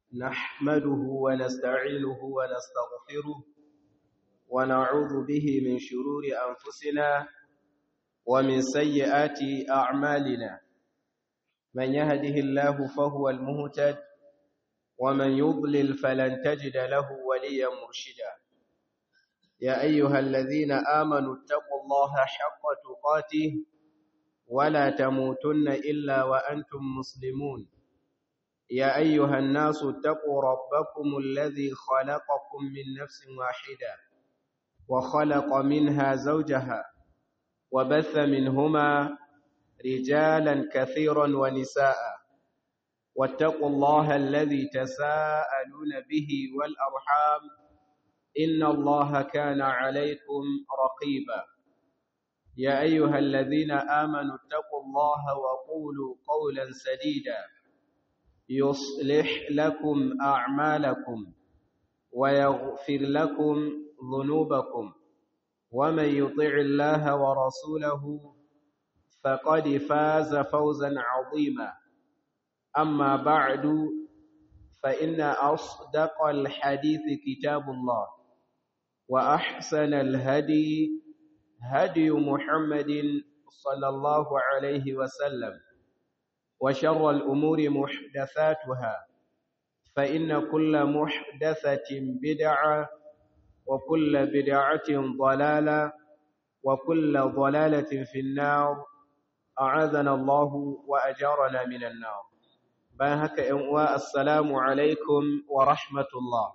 نحمده ونستعينه ونستغفره ونعوذ به من شرور أنفسنا ومن سيئات أعمالنا من يهده الله فهو المهتد ومن يضلل فلن تجد له وليا مرشدا يا أيها الذين آمنوا اتقوا الله حق تقاته ولا تموتن إلا وأنتم مسلمون يا أيها الناس اتقوا ربكم الذي خلقكم من نفس واحدة وخلق منها زوجها وبث منهما رجالا كثيرا ونساء واتقوا الله الذي تساءلون به والأرحام إن الله كان عليكم رقيبا يا أيها الذين آمنوا اتقوا الله وقولوا قولا سديدا يصلح لكم أعمالكم ويغفر لكم ذنوبكم ومن يطع الله ورسوله فقد فاز فوزا عظيما أما بعد فإن أصدق الحديث كتاب الله وأحسن الهدي هدي محمد صلى الله عليه وسلم وشر الأمور محدثاتها فإن كل محدثة بدعة وكل بدعة ضلالة وكل ضلالة في النار أعاذنا الله وأجارنا من النار باهك إنواء السلام عليكم ورحمة الله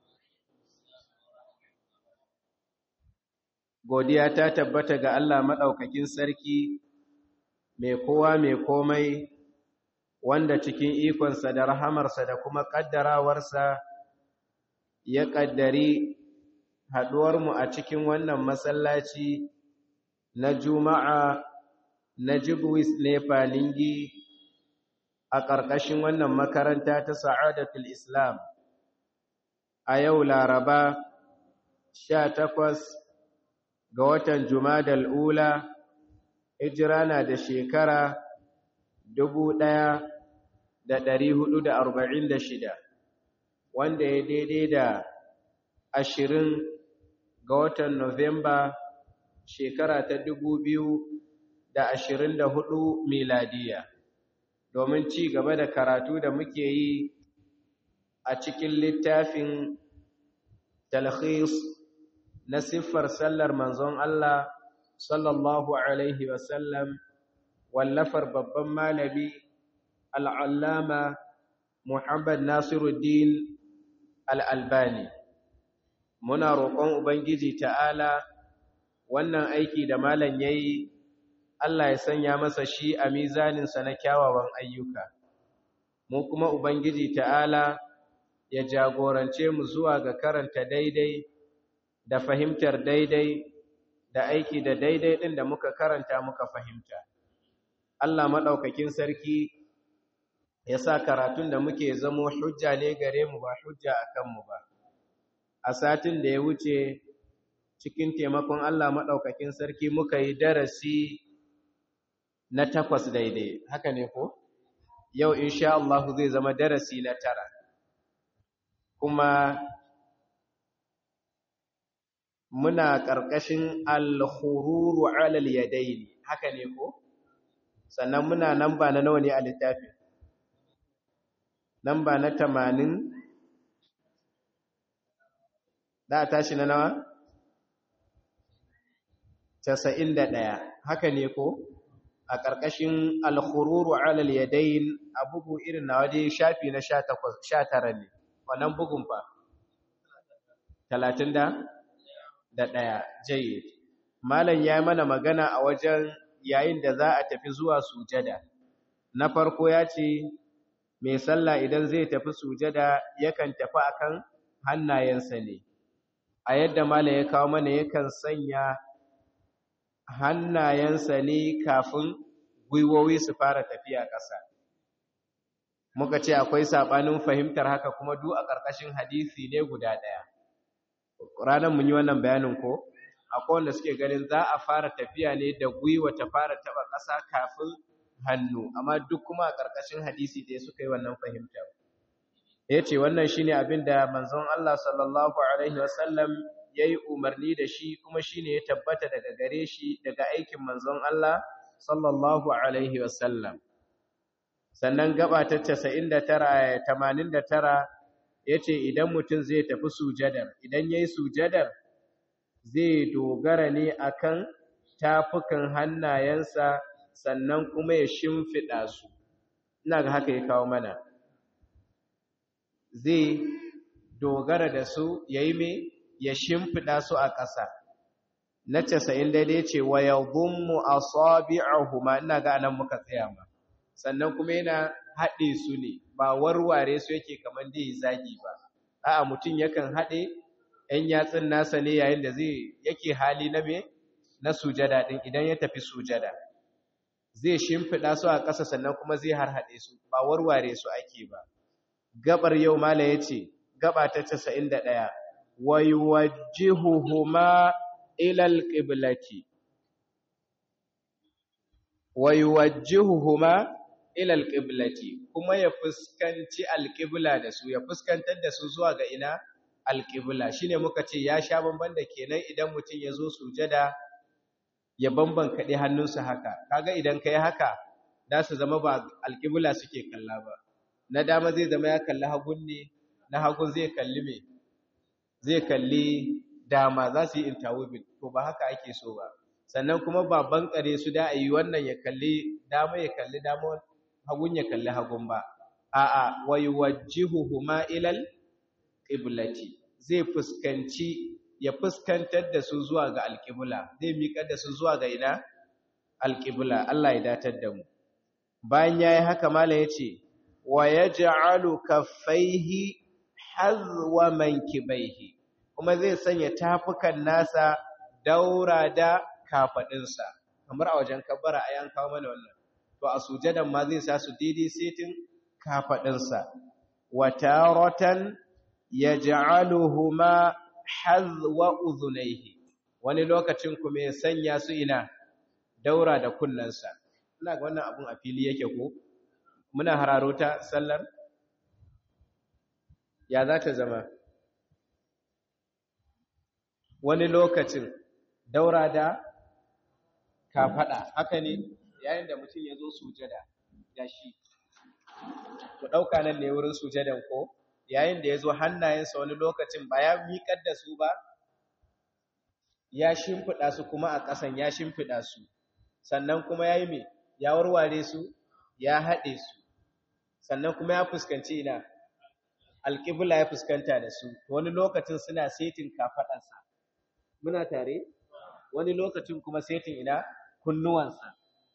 godiya ta tabbata ga Allah maɗaukakin sarki mai kowa mai komai wanda cikin ikonsa da rahamarsa da kuma ƙaddarawarsa ya ƙaddari haɗuwarmu a cikin wannan masallaci na juma'a na jibwis nefa ningi a ƙarƙashin wannan makaranta ta sa'adatul islam a yau laraba sha takwas ga watan Jumadal Ula, hijira na da shekara dubu ɗaya da ɗari hudu da arba'in da shida, wanda ya daidai da ashirin ga watan Nuwamba shekara ta dubu biyu da ashirin da hudu miladiya, domin ci gaba da karatu da muke yi a cikin littafin talhis na siffar sallar manzon Allah sallallahu Alaihi wasallam wallafar babban malami al'allama Muhammad Nasiruddin al'albani. Muna roƙon Ubangiji ta'ala wannan aiki da malam ya yi, Allah ya sanya masa shi a mizaninsa na kyawawan ayyuka. Mu kuma Ubangiji ta'ala ya jagorance mu zuwa ga karanta daidai da fahimtar daidai da aiki da daidai ɗin da muka karanta muka fahimta. Allah maɗaukakin sarki ya sa karatun da muke zamo hujja ne gare mu ba hujja a kanmu ba. A satin da ya wuce cikin taimakon Allah maɗaukakin sarki muka yi darasi na takwas daidai, haka ne ko? Yau insha Allah zai zama darasi na tara. Kuma muna ƙarƙashin al-khururu alal yadaini haka ne ko sannan muna namba na nawa ne a littafin namba na 80 da tashi na nawa 91 haka ne ko a ƙarƙashin al-khururu alal yadain a bugu irin na waje shafi na 19 ne wannan bugun fa 30 da da ɗaya jayyid malam ya mana magana a wajen yayin da za a tafi zuwa sujada na farko ya ce mai sallah idan zai tafi sujada yakan tafi akan hannayensa ne a yadda malam ya kawo mana yakan sanya hannayensa ne kafin gwiwowi su fara tafiya ƙasa muka ce akwai saɓanin fahimtar haka kuma duk a ƙarƙashin hadisi ne guda ɗaya ranar mun yi wannan bayanin ko akwai wanda suke ganin za a fara tafiya ne da gwiwa ta fara taba ƙasa kafin hannu amma duk kuma a ƙarƙashin hadisi da suka yi wannan fahimta yace wannan shine abin da manzon Allah sallallahu alaihi wasallam yayi umarni da shi kuma shine ya tabbata daga gare shi daga aikin manzon Allah sallallahu alaihi wasallam sannan gaba ta 99 89 yace idan mutum zai tafi sujadar idan yayi sujadar zai dogara ne akan tafukan hannayensa sannan kuma ya shimfida su ina ga haka ya kawo mana zai dogara da su yayi me ya shimfida su a ƙasa na 90 daidai ce wa yadhummu asabi'ahuma ina ga anan muka tsaya ma sannan kuma yana haɗe su ne ba warware su yake kamar da ya zagi ba a'a mutum yakan haɗe ‘yan yatsun nasa ne yayin da zai yake hali na me na sujada ɗin idan ya tafi sujada zai shimfiɗa su a ƙasa sannan kuma zai harhaɗe su ba warware su ake ba gabar yau mala ya ce gaba ta casa'in da ɗaya wai wajihuhuma ilal ƙiblati wai wajihuhuma ilal ƙiblati kuma ya fuskanci alƙibla da su ya fuskantar da su zuwa ga ina alƙibla shine muka ce ya sha bamban da kenan idan mutum ya zo sujada ya bamban kaɗe hannunsa haka kaga idan ka yi haka za su zama ba alƙibla suke kalla ba na dama zai zama ya kalli hagun ne na hagun zai kalli me zai kalli dama za su yi intawubin to ba haka ake so ba sannan kuma ba bankare su da a yi wannan ya kalli dama ya kalli dama hagun ya kalli hagun ba a'a wa yuwajjihuhuma ilal qiblati zai fuskanci ya fuskantar da su zuwa ga alqibla zai miƙar da su zuwa ga ina alqibla Allah ya datar da mu bayan yayi haka mala yace wa yaj'alu kaffaihi hazwa mankibaihi kuma zai sanya tafukan nasa daura da kafadinsa kamar a wajen kabbara ayan kawo mana wannan to a sujadan ma zai sa su daidai setin kafadinsa wa taratan yaj'aluhuma hazwa udhunayhi wani lokacin kuma ya sanya su ina daura da kunnansa ina ga wannan abun a fili yake ko muna hararo ta sallar ya za ta zama wani lokacin daura da kafada haka ne yayin da mutum ya zo sujada da shi ku ɗauka nan ne wurin sujadan ko yayin da ya zo hannayensa wani lokacin ba ya miƙar da su ba ya shimfiɗa su kuma a ƙasan ya shimfiɗa su sannan kuma ya yi mai ya warware su ya haɗe su sannan kuma ya fuskanci ina alƙibla ya fuskanta da su wani lokacin suna setin kafaɗansa muna tare wani lokacin kuma setin ina kunnuwansa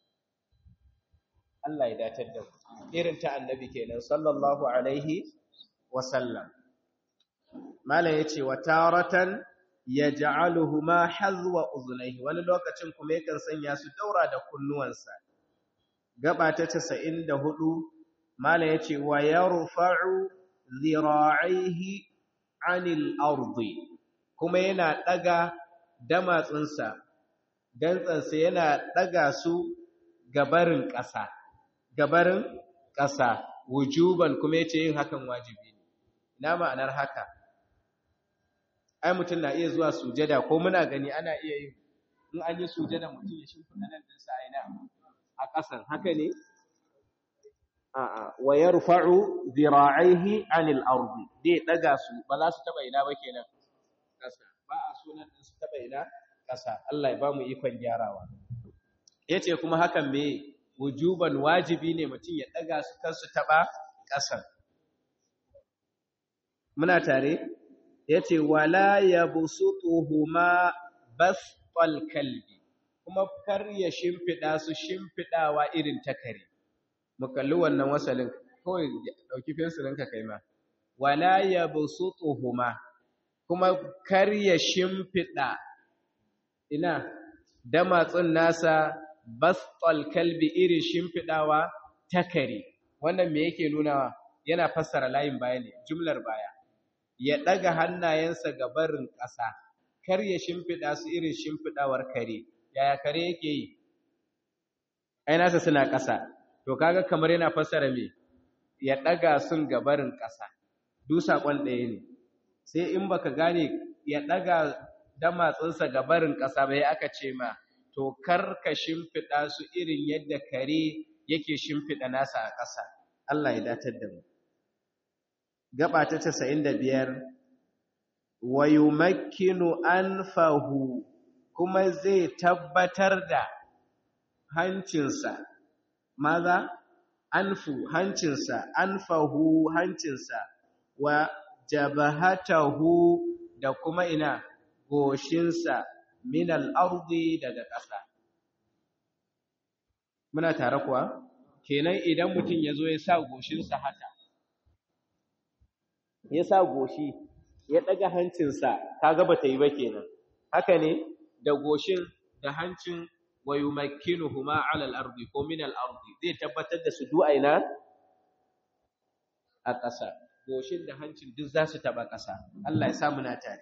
Allah ya datar da irin ta annabi kenan sallallahu alaihi wa sallam mala yace wa taratan yaj'aluhuma hazwa uzunaihi wani lokacin kuma yakan sanya su daura da kunnuwansa gaba ta 94 mala yace wa yarfa'u zira'ihi 'anil ardi kuma yana daga damatsinsa dantsansa yana daga su gabarin ƙasa gabarin ƙasa wujuban kuma yace yin hakan wajibi ne ina ma'anar haka ai mutum na iya zuwa sujada ko muna gani ana iya yin in an yi sujada mutum ya shimfiɗa nan ɗinsa a ina a ƙasan haka ne a'a wa yarfa'u dhira'ihi 'anil ardi dai daga su ba za su taba ina ba kenan ƙasa ba a sunan din su taba ina ƙasa Allah ya ba mu ikon gyarawa yace kuma hakan me wujuban wajibi ne mutum ya daga su kan su taba ƙasan muna tare yace wala yabsutuhuma bastal kalbi kuma kar ya shimfida su shimfidawa irin ta kare mu kalli wannan wasalin kawai dauki fensirinka kai ma wala yabsutuhuma kuma kar ya shimfida ina damatsun nasa bastal kalbi irin shimfidawa ta kare wannan me yake nunawa yana fassara layin baya ne jumlar baya ya daga hannayensa ga barin ƙasa kar ya shimfida su irin shimfidawar kare yaya kare yake yi ai nasa suna ƙasa to kaga kamar yana fassara me ya daga sun ga barin ƙasa duk saƙon ɗaya ne sai in baka gane ya ɗaga damatsinsa ga barin ƙasa bai aka ce ma to kar ka shimfiɗa su irin yadda kare yake shimfiɗa nasa a ƙasa Allah ya datar da mu gaba ta 95 wa yumakkinu anfahu kuma zai tabbatar da hancinsa maza anfu hancinsa anfahu hancinsa wa jabahatahu da kuma ina goshinsa min al-ardi daga ƙasa muna tare kuwa kenan idan mutum ya zo ya sa goshinsa haka ya sa goshi ya ɗaga hancinsa kaga ba ta yi ba kenan haka ne da goshin da hancin wa yumakkinuhuma 'ala al-ardi ko min al-ardi zai tabbatar da su du'aina a ƙasa goshin da hancin duk za su taɓa ƙasa Allah ya sa muna tare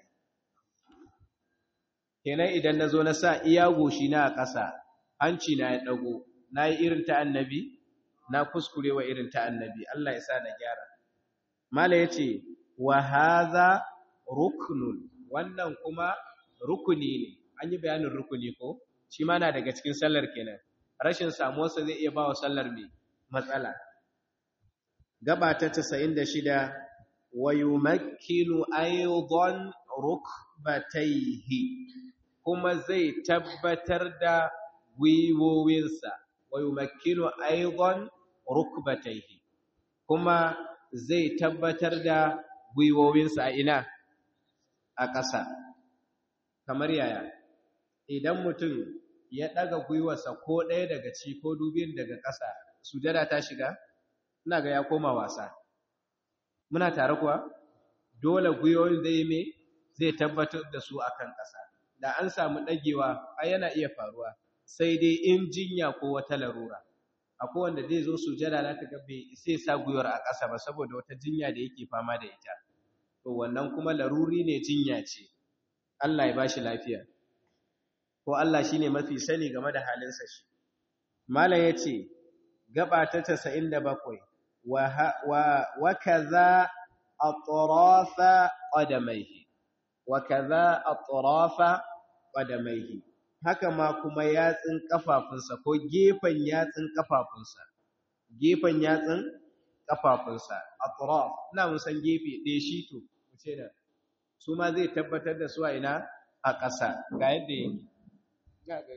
kenan idan na zo na sa iya goshi na a ƙasa hanci na ya ɗago na yi irin ta annabi na kuskure wa irin ta annabi Allah ya sa na gyara mala ya ce wa haza ruknun wannan kuma rukuni ne an yi bayanin rukuni ko shi ma na daga cikin sallar kenan rashin samuwarsa zai iya ba wa sallar mai matsala gaba ta 96 wa yumakkinu aidan rukbatayhi kuma zai tabbatar da gwiwowinsa wa yumakkinu aidan rukbatayhi kuma zai tabbatar da gwiwowinsa a ina a ƙasa kamar yaya idan mutum ya ɗaga gwiwarsa ko ɗaya daga ci ko dubin daga ƙasa sujada ta shiga ina ga ya koma wasa muna tare kuwa dole gwiwoyin zai me zai tabbatar da su akan ƙasa da an samu ɗagewa ai yana iya faruwa sai dai in jinya ko wata larura akwai wanda zai zo sujada za ta ga bai sai sa gwiwar a ƙasa ba saboda wata jinya da yake fama da ita to wannan kuma laruri ne jinya ce Allah ya bashi lafiya ko Allah shine mafi sani game da halinsa shi malam yace gaba ta 97 wa wa wa kaza atrafa qadamaihi wa kaza atrafa qadamaihi haka ma kuma yatsin kafafunsa ko gefen yatsin kafafunsa gefen yatsin kafafunsa atraf ina mun san gefe ɗaya shi to ce da su ma zai tabbatar da su a ina a ƙasa ga yadda yake ga ga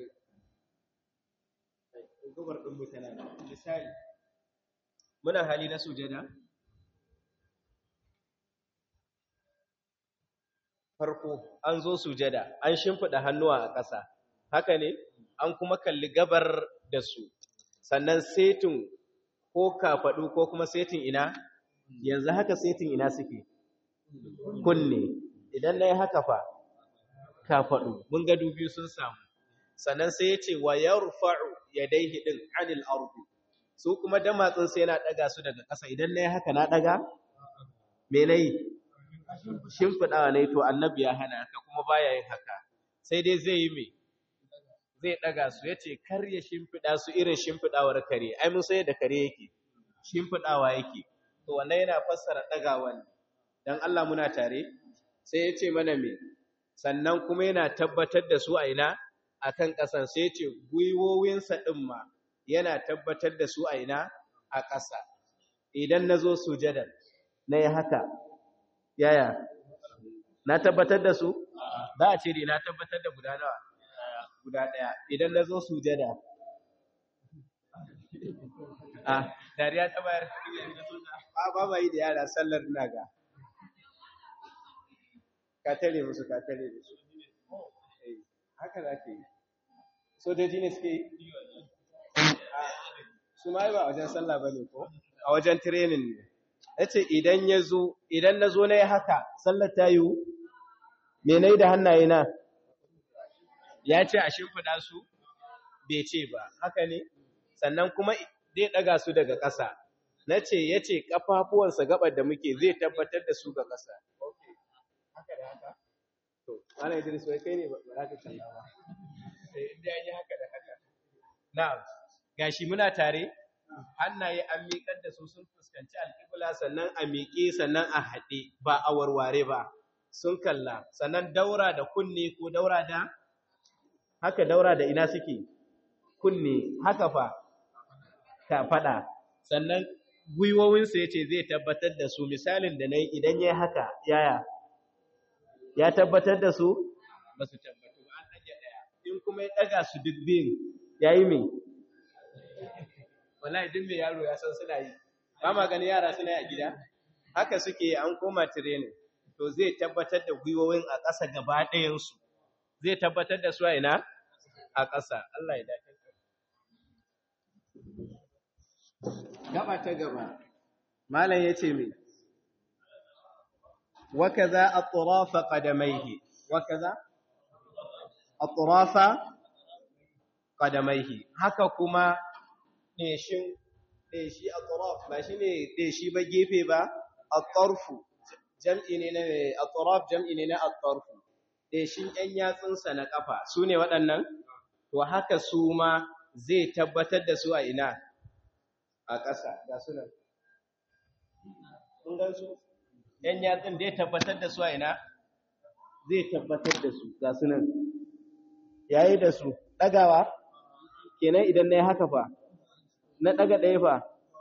gubar ɗin mutane misali muna hali na sujada farko an zo sujada an shimfiɗa hannuwa a ƙasa haka ne an kuma kalli gabar da su sannan setin ko kafaɗu ko kuma setin ina yanzu haka setin ina suke kunne idan na yi haka fa kafaɗu mun ga dubi sun samu sannan sai ya ce wa ya rufa'u ya daihi ɗin anil ardu su kuma damatsinsa yana ɗaga su daga ƙasa idan na yi haka na ɗaga me na yi shimfiɗawa ne to annabi ya hana haka kuma baya yin haka sai dai zai yi me zai ɗaga su ya ce kar ya shimfiɗa su irin shimfiɗawar kare ai mun sai da kare yake shimfiɗawa yake to wannan yana fassara ɗagawa ne dan Allah muna tare sai ya ce mana me sannan kuma yana tabbatar da su a ina akan ƙasan sai ya ce gwiwowinsa ɗin ma yana tabbatar da su a ina a ƙasa idan na zo sujadar na yi haka yaya na tabbatar da su za a ce ne na tabbatar da guda nawa guda ɗaya idan na zo sujada a dariya ta bayar a ba ba yi da yara sallar ina ga ka tare musu ka tare musu haka za ka yi sojoji ne suke yi su ma yi ba a wajen sallah ba ne ko a wajen tirenin ne ya ce idan ya zo idan na zo na yi haka sallar ta yiwu me na yi da hannaye na ya ce a shimfiɗa su bai ce ba haka ne sannan kuma zai ɗaga su daga ƙasa na ce ya ce ƙafafuwansa gabar da muke zai tabbatar da su ga ƙasa haka da haka to ana idris wai kai ne ba za ka kalla ba sai inda an yi haka da haka na'am gashi muna tare hannaye an miƙar da su sun fuskanci alƙibla sannan a miƙe sannan a haɗe ba a warware ba sun kalla sannan daura da kunne ko daura da haka daura da ina suke kunne haka fa ka faɗa sannan gwiwowinsa ya ce zai tabbatar da su misalin da na yi idan ya haka yaya ya tabbatar da su ba su tabbatu ba an ɗage ɗaya in kuma ya ɗaga su duk biyun ya yi mai wallahi duk mai yaro ya san suna yi ba ma gani yara suna yi a gida haka suke an koma training to zai tabbatar da gwiwowin a ƙasa gaba ɗayansu zai tabbatar da su a ina a ƙasa Allah ya dace gaba ta gaba malam yace me wakaza atrafa qadamaihi wakaza atrafa qadamaihi haka kuma deshin deshi atraf ba shine deshi ba gefe ba atarfu jam'i ne na atraf jam'i ne na atarfu deshin yan yatsunsa na kafa sune waɗannan to haka su ma zai tabbatar da su a ina a ƙasa ga su nan. Kun gan su? ‘Yan yatsun zai tabbatar da su a ina? Zai tabbatar da su ga su nan. Yayi da su, ɗagawa? Kenan idan na yi haka fa, na ɗaga ɗaya fa?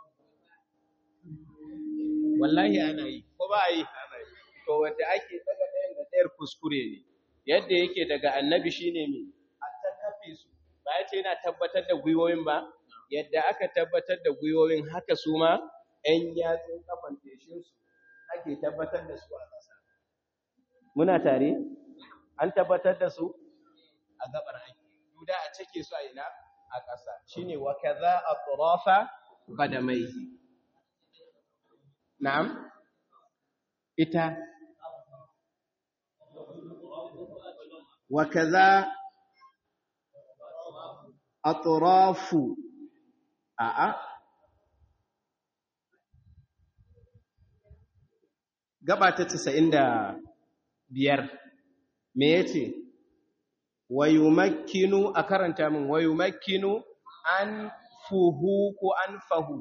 Wallahi ana yi, ko ba a yi? To, wadda ake ɗaga ɗayan da ɗayar kuskure ne, yadda yake daga annabi shi ne mai, a ta kafe su, ba ya ce yana tabbatar da gwiwoyin ba? yadda aka tabbatar da gwiwoyin haka su ma ‘yan yatsun kafan feshinsu ake tabbatar da su a ƙasa. Muna tare? An tabbatar da su a gabar aiki. Duda a cike su a ina a ƙasa. Shi ne wa kaza a turafa badamai. Na'am? Ita. Wa kaza a turafu A'a. Gaba ta casa'in da biyar, me ya ce, Wayu makinu a karanta min, wayu makinu an fuhu ko an fahu.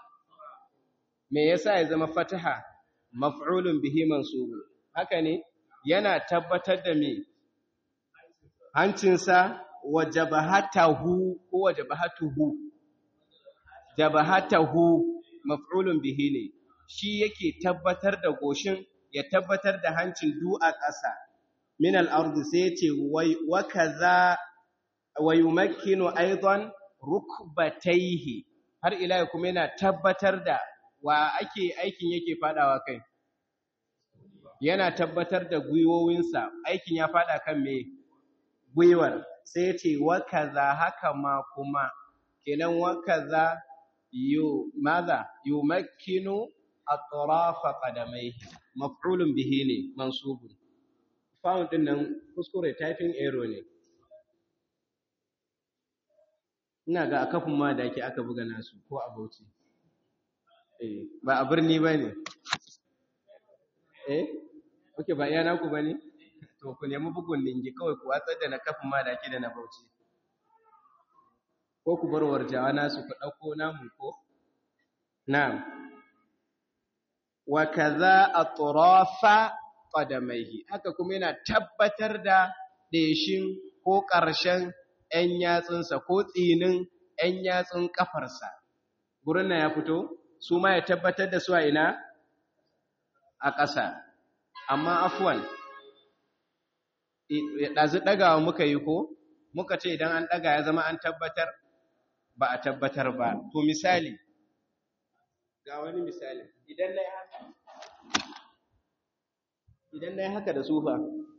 Me yasa ya zama fataha, maf'ulun bihi mansubu. Haka ne, yana tabbatar da me, hancinsa wa jabahatahu ko wa jabahatuhu. jabahatahu maf'ulun bihi ne shi yake tabbatar da goshin ya tabbatar da hancin du a ƙasa min al-ard sai yace wa kaza wa yumakkinu aidan rukbatayhi har ila kuma yana tabbatar da wa ake aikin yake fadawa kai yana tabbatar da gwiwowinsa aikin ya fada kan me gwiwar sai yace wa kaza haka ma kuma kenan wa kaza yu madha yumakkinu atrafa qadamaihi maf'ulun bihi ne mansubun found din nan kuskure typing error ne ina ga akafin ma da ake aka buga nasu ko a Bauchi eh ba a birni bane eh okay ba iya naku bane to ku nemi bugun ningi kawai ku watsar da na kafin ma da ake da na Bauchi ko ku bar warjawa nasu ku ɗauko namu ko? Na'am. Wa kaza atrafa qadamaihi haka kuma yana tabbatar da ɗeshin ko ƙarshen ‘yan yatsunsa ko tsinin ‘yan yatsun ƙafarsa. Gurin na ya fito, su ma ya tabbatar da su a ina? A ƙasa. Amma afuwan, ɗazu ɗagawa muka yi ko? Muka ce idan an ɗaga ya zama an tabbatar? ba a tabbatar ba. To misali, ga wani misali, idan na yi haka, idan na yi haka da sufa,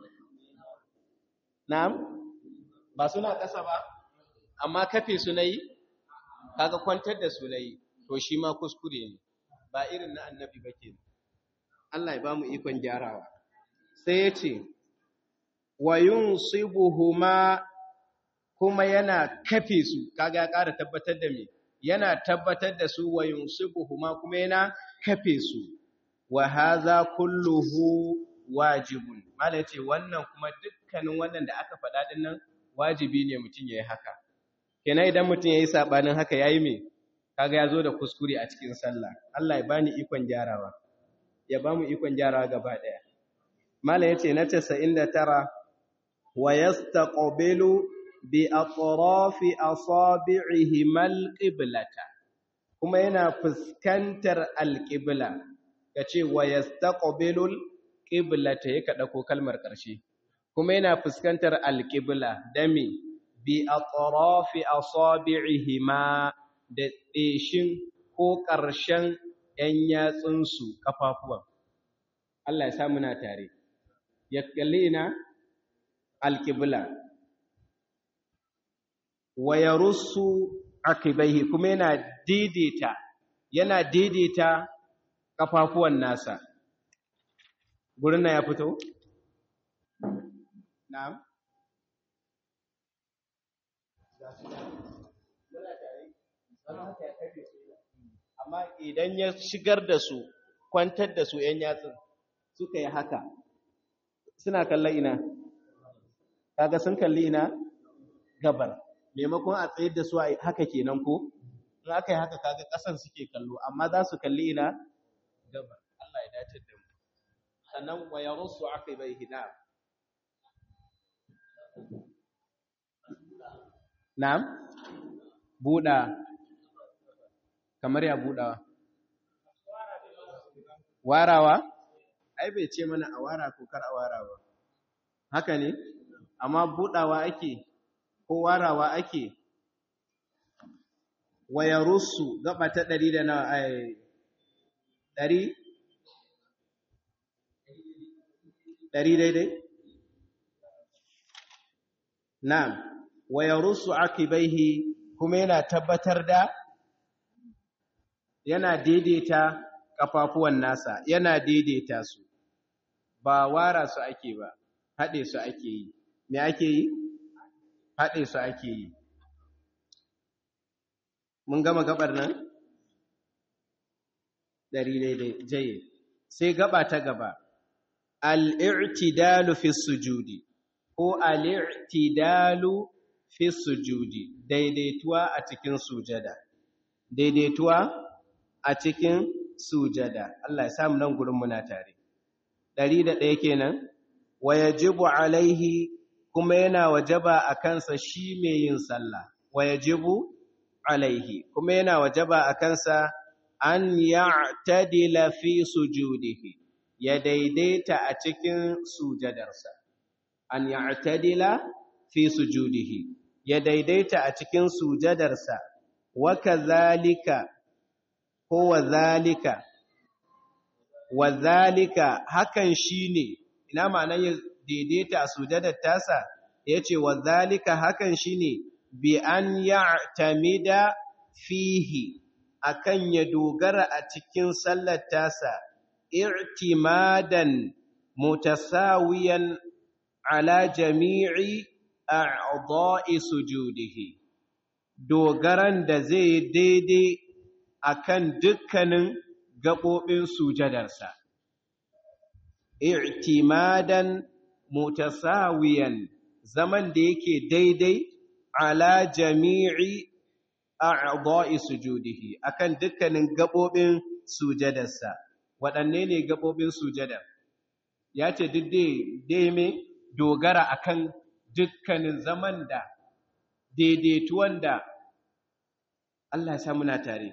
na'am, ba suna ƙasa ba, amma kafe su na yi, kaga kwantar da su na yi, to shi ma kuskure ne, ba irin na annabi ba ke. Allah ya ba mu ikon gyarawa. Sai ya ce, wa yun sibuhuma kuma yana kafe su kaga ya ƙara tabbatar da me yana tabbatar da su wa yunsibuhuma kuma yana kafe su wa hadha kulluhu wajibun malai ce wannan kuma dukkanin wannan da aka faɗa din nan wajibi ne mutum yayi haka kenan idan mutum yayi sabanin haka yayi me kaga ya zo da kuskure a cikin sallah Allah ya bani ikon gyarawa ya ba mu ikon gyarawa gaba ɗaya mala ya ce na 99 wa yastaqbilu bi atrafi asabi'ihimal qiblata kuma yana fuskantar alqibla kace wa yastaqbilul qiblata yake dauko kalmar ƙarshe kuma yana fuskantar alqibla dami bi atrafi asabi'ihima da deshin ko ƙarshen ‘yan yatsunsu kafafuwan Allah ya samu na tare ya kalli ina alqibla wa yarussu akibaihi kuma yana daidaita yana daidaita kafafuwan nasa gurin na ya fito na'am amma idan ya shigar da su kwantar da su ‘yan yatsun suka yi haka suna kallon ina kaga sun kalli ina gabar maimakon a tsayar da su a haka kenan ko in aka yi haka kaga ƙasan suke kallo amma za su kalli ina gabar Allah ya dace da mu sannan wa yarussu aqibaihi na'am na'am buɗa kamar ya buɗawa warawa ai bai ce mana a wara ko kar a wara ba haka ne amma buɗawa ake ko warawa ake waya rusu gaba ta ɗari da na ai ɗari ɗari daidai na'am waya rusu akibaihi kuma yana tabbatar da yana daidaita kafafuwan nasa yana daidaita su ba wara su ake ba haɗe su ake yi me ake yi haɗe su ake yi mun gama gabar nan ɗari daidai jaye sai gaba ta gaba al'irtidalu fi sujudi ko al'irtidalu fi sujudi daidaituwa a cikin sujada daidaituwa a cikin sujada Allah ya samu nan gurin muna tare ɗari da ɗaya kenan wa yajibu alaihi kuma yana wajaba a kansa shi mai yin sallah wa yajibu alaihi kuma yana wajaba a kansa an ya'tadila fi sujudihi ya daidaita a cikin sujadarsa an ya'tadila fi sujudihi ya daidaita a cikin sujadarsa wa kadhalika ko wa zalika wa zalika hakan shine ina ma'anar ya daidaita a sujadar tasa yace wa zalika hakan shine bi an ya'tamida fihi akan ya dogara a cikin sallar tasa i'timadan mutasawiyan ala jami'i a'dha'i sujudihi dogaran da zai daidai akan dukkanin gaɓoɓin sujadarsa i'timadan mutasawiyan zaman da yake daidai ala jami'i a'dha'i sujudihi akan dukkanin gaɓoɓin sujadarsa waɗanne ne gaɓoɓin sujadar ya ce duk dai me dogara akan dukkanin zaman da daidaituwan da Allah ya muna tare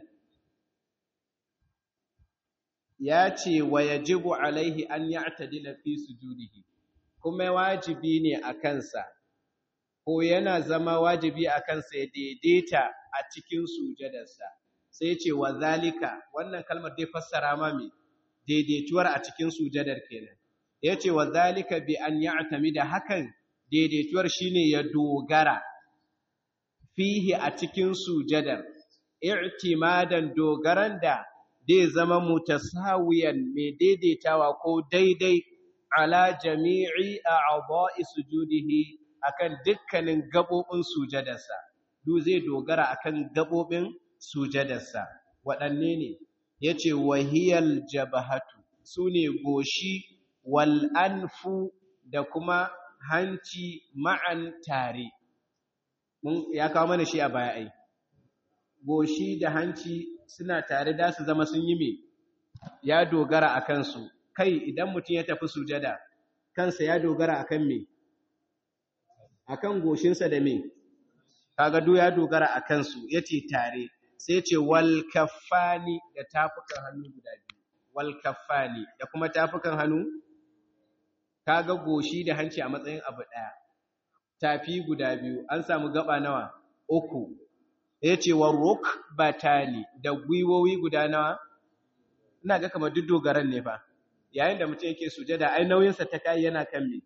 ya ce wa yajibu alaihi an ya'tadila fi sujudihi kuma wajibi ne a kansa ko yana zama wajibi a kansa ya daidaita a cikin sujadarsa sai ce wa zalika wannan kalmar dai fassara ma me daidaituwar a cikin sujadar kenan yace wa zalika bi an ya'tamida hakan daidaituwar shine ya dogara fihi a cikin sujadar i'timadan dogaran da zai zama mutasawiyan mai daidaitawa ko daidai ala jami'i a'dha'i sujudihi akan dukkanin gabobin sujadarsa duk zai dogara akan gabobin sujadarsa waɗanne ne yace wahiyal jabahatu sune goshi wal anfu da kuma hanci ma'an tare mun ya kawo mana shi a baya ai goshi da hanci suna tare da su zama sun yi me ya dogara a kansu kai idan mutum ya tafi sujada kansa ya dogara akan me akan goshinsa da me kaga do ya dogara a kansu yace tare sai ce wal kaffani da tafukan hannu guda biyu wal kaffani da kuma tafukan hannu kaga goshi da hanci a matsayin abu daya tafi guda biyu an samu gaba nawa uku yace wa rukbatani da gwiwowi guda nawa ina ga kamar duk dogaran ne fa yayin da mutum yake sujada ai nauyinsa ta kai yana kan me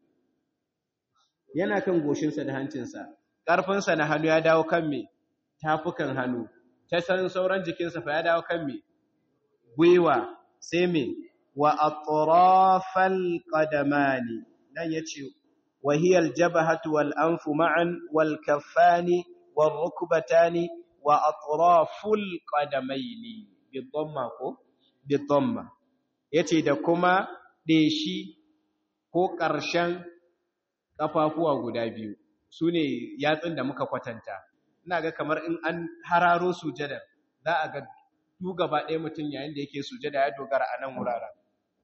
yana kan goshinsa da hancinsa ƙarfinsa na hannu ya dawo kan me tafukan hannu ta san sauran jikinsa fa ya dawo kan me gwiwa sai me wa atrafal qadamani dan yace wa hiya al jabhatu wal anfu ma'an wal kaffani wal rukbatani wa atraful qadamaini bi dhamma ko bi dhamma yace da kuma deshi ko ƙarshen kafafuwa guda biyu su ne yatsun da muka kwatanta ina ga kamar in an hararo sujada za a ga du gaba ɗaya mutum yayin da yake sujada ya dogara a nan wuraren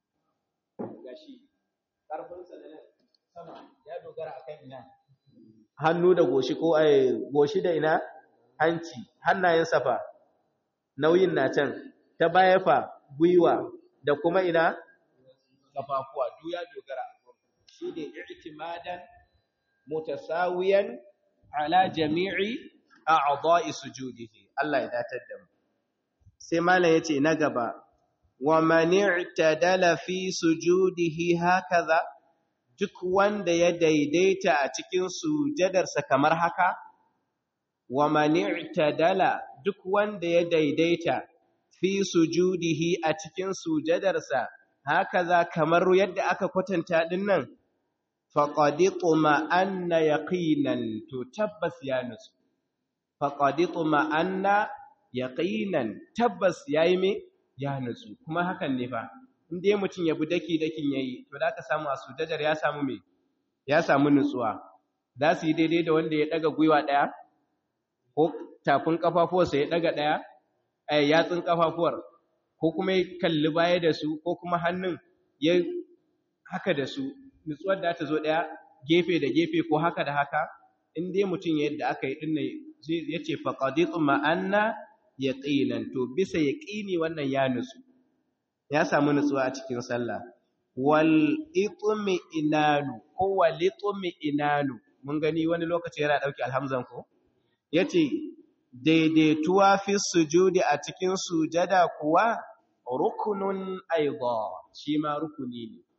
gashi ƙarfinsa da nan sama ya dogara a kan ina hannu da goshi ko ai goshi da ina hanci hannayensa fa nauyin na can ta baya fa gwiwa da kuma ina kafafuwa du ya dogara a shi ne i'timadan mutasawiyan ala jami'i a'dha'i sujudihi Allah ya datar da mu sai malam yace na gaba wa man i'tadala fi sujudihi hakaza duk wanda ya daidaita a cikin sujadarsa kamar haka wa man i'tadala duk wanda ya daidaita fi sujudihi a cikin sujadarsa hakaza kamar yadda aka kwatanta dinnan faƙaɗiƙo ma'anna ya ƙinan to tabbas ya nutsu faƙaɗiƙo ma'anna ya ƙinan tabbas ya yi me ya nutsu kuma hakan ne fa inda mutum ya bi daki-dakin ya yi to da ka samu a sujajar ya samu me ya samu nutsuwa za su yi daidai da wanda ya ɗaga gwiwa ɗaya ko tafin ƙafafuwarsa ya ɗaga ɗaya a yatsun ƙafafuwar ko kuma ya kalli baya da su ko kuma hannun ya haka da su nutsuwar da ta zo ɗaya gefe da gefe ko haka da haka in dai mutum yadda aka yi ɗin ya ce faƙaɗiƙun ma'anna ya ƙinan to bisa ya ƙini wannan ya nutsu ya samu nutsuwa a cikin sallah wal itumi inanu ko wal itumi inanu mun gani wani lokaci yana ɗauki alhamzan ko ya ce daidaituwa fi sujudi a cikin sujada kuwa rukunun aiba shi ma rukuni ne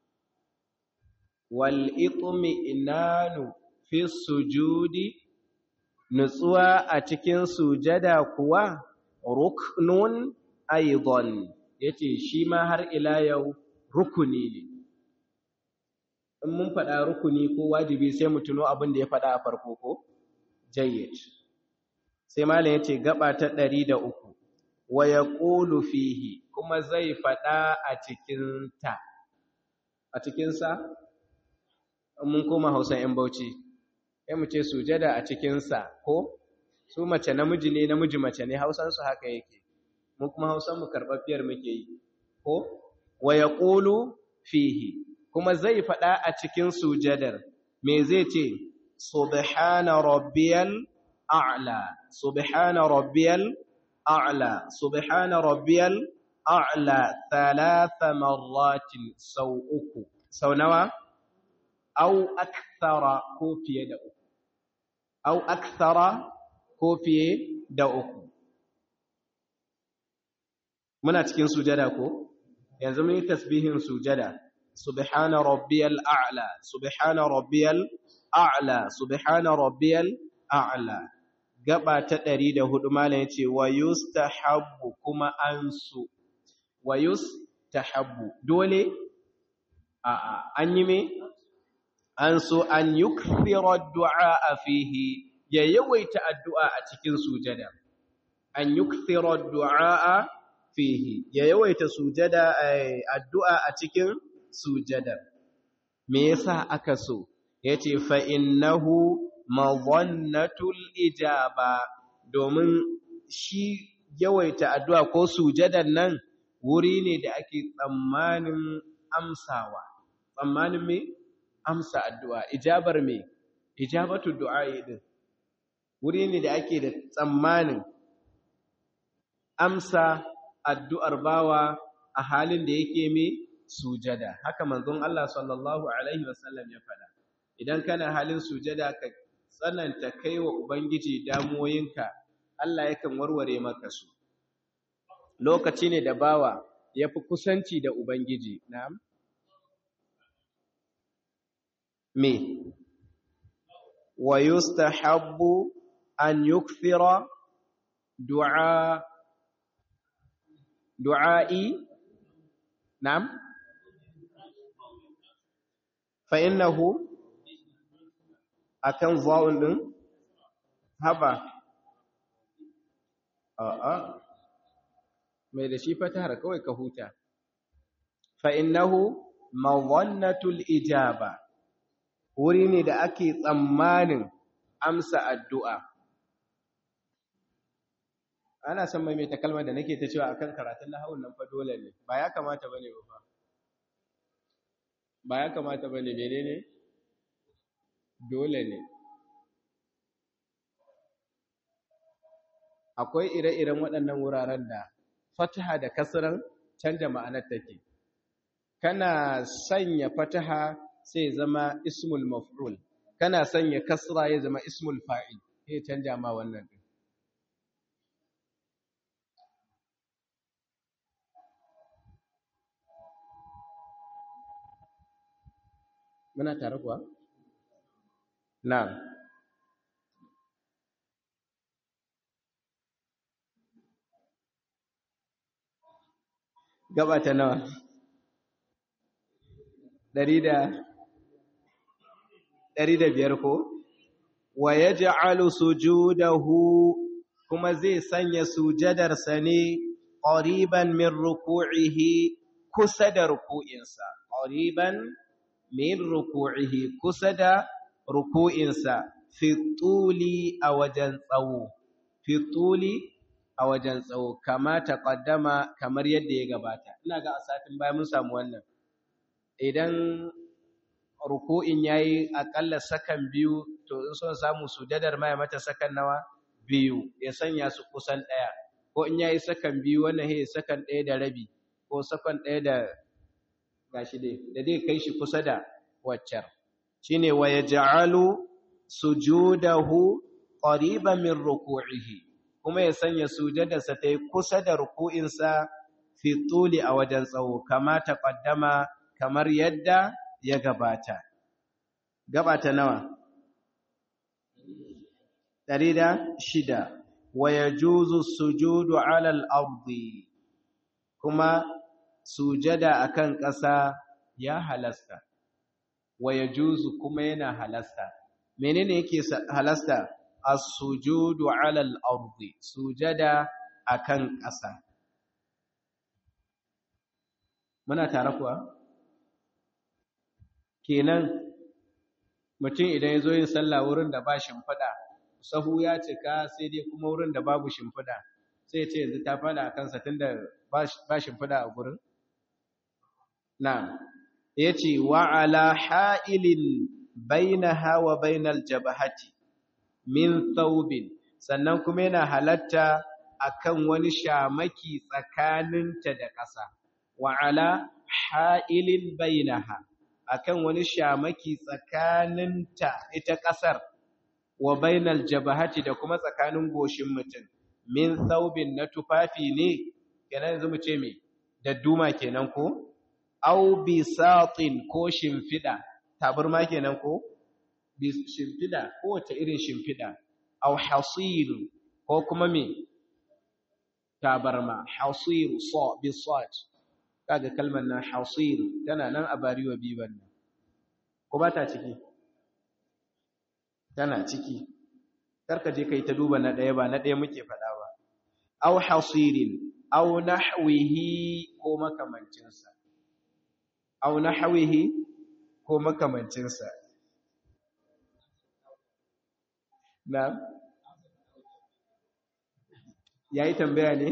wal'itumi fi sujudi nutsuwa a cikin sujada kuwa ruknun aidon ya ce shi ma har ila yau rukuni ne in mun faɗa rukuni ko wajibi sai mu tuno abin da ya faɗa a farko ko jayyid sai malam ya ce gaba ta ɗari da uku wa ya ƙulu fihi kuma zai faɗa a cikinta a cikinsa mun koma hausan ‘yan bauchi, ya mu ce sujada a cikinsa ko su mace namiji ne namiji mace ne hausansu haka yake, mu kuma hausanmu karɓaffiyar muke yi, ko wa ya ƙulu fihi, kuma zai faɗa a cikin sujadar, me zai ce, Subhana rabbiyal a'la, Subhana rabbiyal a'la, Subhana rabbiyal a'la, thalatha marratin sau uku, sau nawa? au akthara ko fiye da uku au akthara ko fiye da uku muna cikin sujada ko yanzu mun yi tasbihin sujada subhana rabbiyal a'la subhana rabbiyal a'la subhana rabbiyal a'la gaba ta 104 malam yace wa yustahabbu kuma ansu wa yustahabbu dole a'a an yi me an so an yukthira du'a fihi ya yawaita addu'a a cikin sujada an yukthira du'a fihi ya yawaita sujada addu'a a cikin sujada me yasa aka so yace fa innahu madhannatul ijaba domin shi yawaita addu'a ko sujadan nan wuri ne da ake tsammanin amsawa tsammanin me amsa addu'a ijabar me ijabatu du'a'i din wuri ne da ake da tsammanin amsa addu'ar bawa a halin da yake me sujada haka manzon Allah sallallahu alaihi wasallam ya faɗa idan kana halin sujada ka tsananta kaiwa ubangiji damuwoyinka Allah yakan warware maka su lokaci ne da bawa yafi kusanci da ubangiji na'am me wa yustahabbu an yukthira du'a du'a'i na'am fa innahu akan zawun din haba a'a mai da shi fatahar kawai ka huta fa innahu mawannatul ijaba wuri ne da ake tsammanin amsa addu'a ana son mai ta kalmar da nake ta cewa akan karatun lahawun nan fa dole ne ba ya kamata bane ba ba ya kamata bane menene dole ne akwai ire-iren waɗannan wuraren da fataha da kasran canja ma'anar take kana sanya fataha sai zama ismul maf'ul kana sanya kasra ya zama ismul fa'il sai canja ma wannan din muna tare kuwa na'am gaba ta nawa ɗari da ɗari da biyar ko wa ya ja'alu sujudahu kuma zai sanya sujadarsa ne ƙoriban min ruku'ihi kusa da ruku'insa ƙoriban min ruku'ihi kusa da ruku'insa fituli a wajen tsawo fituli a wajen tsawo kama taqaddama kamar yadda ya gabata ina ga a satin baya mun samu wannan idan ruku'in yayi akalla sakan biyu to in son samu sujadar ma ya mata sakan nawa biyu ya sanya su kusan daya ko in yayi sakan biyu wannan he sakan daya da rabi ko sakan daya da gashi dai da dai kai shi kusa da waccar shine wa yaj'alu sujudahu qariban min ruku'ihi kuma ya sanya sujadarsa ta yi kusa da ruku'insa fi tuli a wajen tsawo kama ta ƙaddama kamar yadda ya gabata gabata nawa ɗari da shida wa ya juzu sujudu alal ardi kuma sujada akan ƙasa ya halasta wa ya juzu kuma yana halasta menene yake halasta as-sujudu 'ala al-ardi sujada akan ƙasa muna tare kuwa kenan mutum idan yazo yin sallah wurin da ba shimfida sahu ya cika sai dai kuma wurin da babu shimfida sai ce yanzu ta fada akan sa tunda ba shimfida a gurin na'am yace wa 'ala ha'ilin bainaha wa bainal jabhati min thawbin sannan kuma yana halatta akan wani shamaki tsakaninta da ƙasa wa ala ha'ilin bainaha akan wani shamaki tsakaninta ita ƙasar wa bainal jabahati da kuma tsakanin goshin mutum min thawbin na tufafi ne kenan yanzu mu ce me dadduma kenan ko au bisatin ko shimfida tabarma kenan ko shimfida kowace irin shimfida au hasir ko kuma me tabarma hasir sa bi sad kaga kalmar nan hasir tana nan a bariwa biban nan ko ba ta ciki tana ciki karka je kai ta duba na daya ba na daya muke fada ba au hasirin au nahwihi ko makamancinsa au nahwihi ko makamancinsa na yayi tambaya ne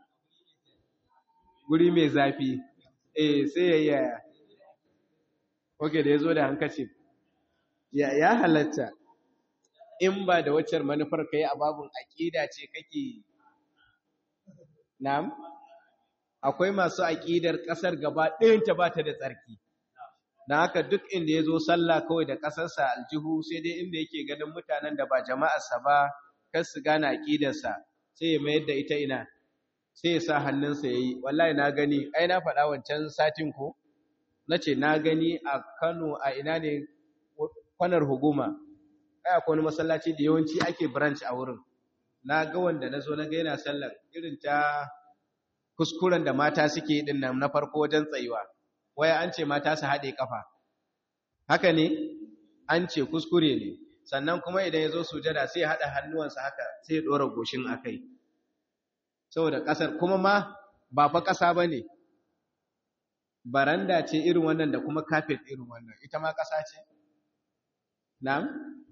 guri mai zafi eh sai ya yaya oke da ya zo da hankaci ya ya halatta in ba da waccar manufar ka yi a babin aƙida ce kake na'am akwai masu aƙidar ƙasar gaba ɗayanta ba ta da tsarki na haka duk inda ya zo sallah kawai da ƙasarsa aljihu sai dai inda yake ganin mutanen da ba jama'arsa ba kar su gane aƙidarsa sai ya mayar da ita ina sai ya sa hannunsa ya yi wallahi na gani ai na faɗa wancan satin ko na ce na gani a kano a ina ne kwanar huguma ai akwai wani masallaci da yawanci ake branch a wurin na ga wanda na zo na ga yana sallar irin ta kuskuren da mata suke din nan na farko wajen tsayuwa waya an ce mata su haɗe kafa haka ne an ce kuskure ne sannan kuma idan ya zo sujada sai ya haɗa hannuwansa haka sai ya ɗora goshin a kai saboda ƙasar kuma ma ba fa ƙasa ba ne baranda ce irin wannan da kuma kafet irin wannan ita ma ƙasa ce na'am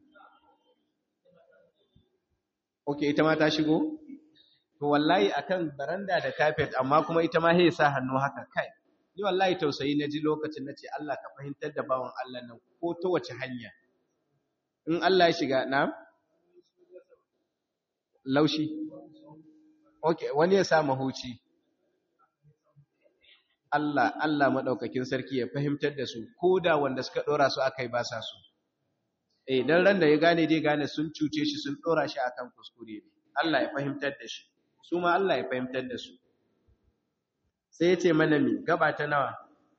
ok ita ma ta shigo to wallahi akan baranda da kafet amma kuma ita ma sai sa hannu haka kai ni wallahi tausayi na ji lokacin nace Allah ka fahimtar da bawan Allah nan ko ta wace hanya in Allah ya shiga na'am laushi okay wani ya sa mahuci Allah Allah madaukakin sarki ya fahimtar da su koda wanda suka dora su akai ba sa su eh dan ran da ya gane dai gane sun cuce shi sun dora shi akan kuskure ne Allah ya fahimtar da shi su ma Allah ya fahimtar da su sai ya ce mana mi gaba ta nawa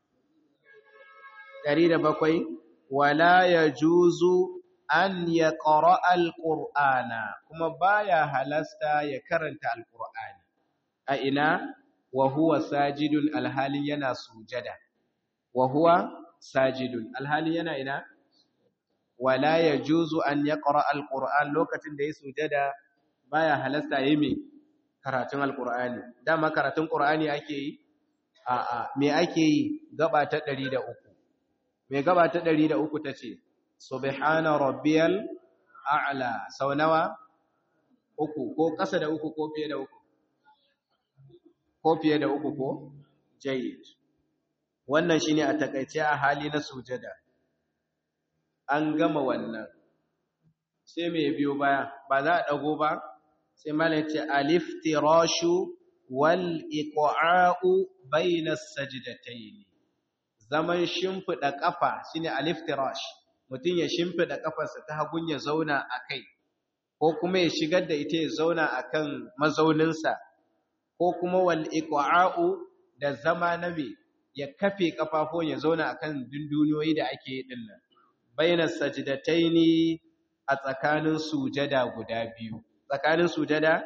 107 wala yajuzu an yaqra alqur'ana kuma baya halasta ya karanta alqur'ani a ina wa huwa sajidun alhalin yana sujada wa huwa sajidun alhalin yana ina wala yajuzu an yaqra alqur'an lokacin da ya sujada baya halasta yayi me karatun alqur'ani dama karatun qur'ani ake yi a a me ake yi gaba ta 103 me gaba ta 103 tace subhana rabbiyal a'la sau nawa uku ko kasa da uku ko fiye da uku ko fiye da uku ko jayyid wannan shine a takaice a hali na sujada an gama wannan sai mai biyo baya ba za a dago ba sai mala ce aliftirashu wal iqa'u bayna sajdatayn zaman shimfida kafa shine aliftirash mutun ya shimfida kafarsa ta hagun ya zauna akai ko kuma ya shigar da ita ya zauna akan mazauninsa ko kuma wal iqa'u da zama nabi ya kafe kafafon ya zauna akan dunduniyoyi da ake yi dinnan bayna sajdataini a tsakanin sujada guda biyu tsakanin sujada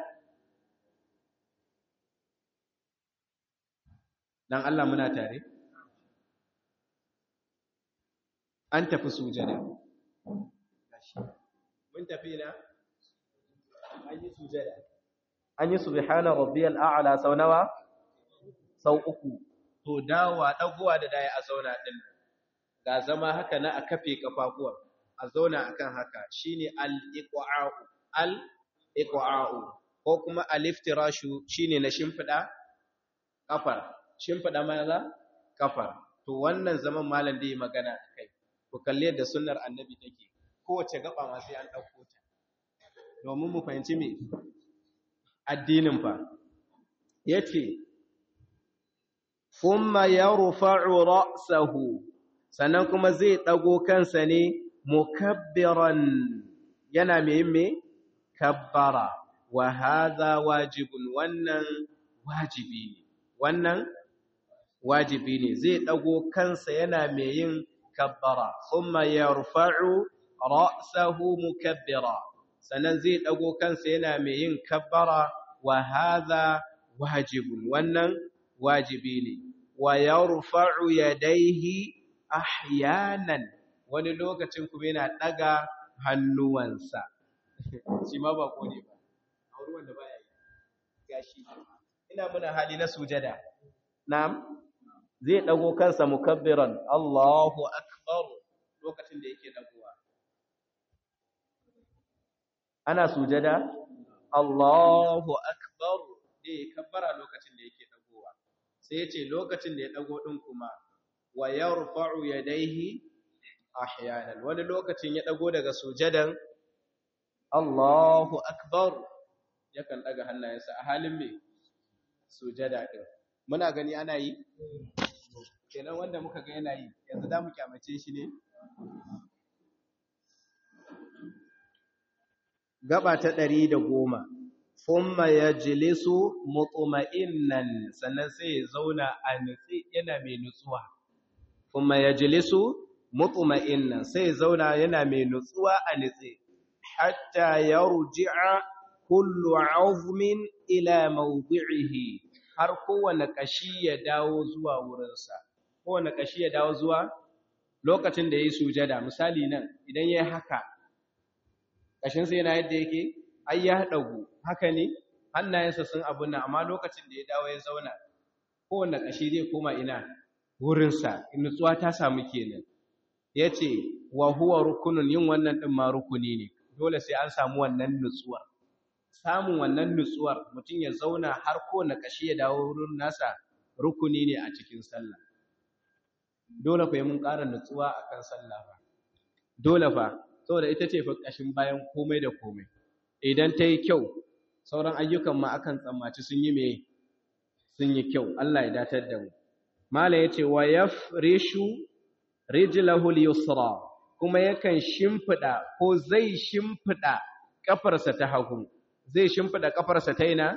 dan Allah muna tare an tafi sujada mun tafi na an yi sujada an yi subhana rabbiyal a'la sau nawa sau uku to dawa dagowa da daya a zauna din ga zama haka na a kafe kafafuwa a zauna akan haka shine al-iqa'u al-iqa'u ko kuma al-iftirashu shine na shimfida kafar shimfida maza kafar to wannan zaman malam da yi magana akai ku kalle da sunnar annabi take kowace gaba ma sai an dauko ta domin mu fahimci me addinin fa yace thumma yarfa'u ra'sahu sannan kuma zai ɗago kansa ne mukabbiran yana mai me kabbara wa hadha wajibun wannan wajibi ne wannan wajibi ne zai ɗago kansa yana mai yin kabbara thumma yarfa'u ra'sahu mukabbira sannan zai ɗago kansa yana mai yin kabbara wa hadha wajibun wannan wajibi ne wa yarfa'u yadayhi ahyanan wani lokacin kuma yana daga hannuwansa shi ma ba ko ne ba auri wanda baya yi gashi ina muna hali na sujada na'am zai dago kansa mukabbiran Allahu akbar lokacin da yake dagowa ana sujada Allahu akbar da ya kabbara lokacin da yake dagowa sai ya ce lokacin da ya dago din kuma wa yarfa'u yadayhi ahyanan wani lokacin ya dago daga sujadan Allahu akbar yakan daga hannayensa a halin me sujada din muna gani ana yi kenan wanda muka ga yana yi yanzu za mu kyamace shi ne gaba ta ɗari da goma thumma yajlisu mutma'innan sannan sai ya zauna a nutsi yana mai nutsuwa thumma yajlisu mutma'innan sai ya zauna yana mai nutsuwa a nutsi hatta yarji'a kullu 'azmin ila mawdi'ihi har kowane kashi ya dawo zuwa wurinsa kowane kashi ya dawo zuwa lokacin da yayi sujada misali nan idan yayi haka kashinsa yana yadda yake ai ya dagu haka ne hannayensa sun abun nan amma lokacin da ya dawo ya zauna kowanne kashi zai koma ina wurinsa nutsuwa ta samu kenan yace wa huwa rukunun yin wannan din ma rukuni ne dole sai an samu wannan nutsuwar samun wannan nutsuwar mutum ya zauna har kowanne kashi ya dawo wurin nasa rukuni ne a cikin sallah dole fa mun ƙara nutsuwa akan sallah fa dole fa saboda ita ce fa kashin bayan komai da komai idan ta yi kyau sauran ayyukan ma akan tsammaci sun yi mai sun yi kyau Allah ya datar da mu mala yace wa yafrishu rijlahu al-yusra kuma yakan shimfida ko zai shimfida kafarsa ta hagu zai shimfida kafarsa ta ina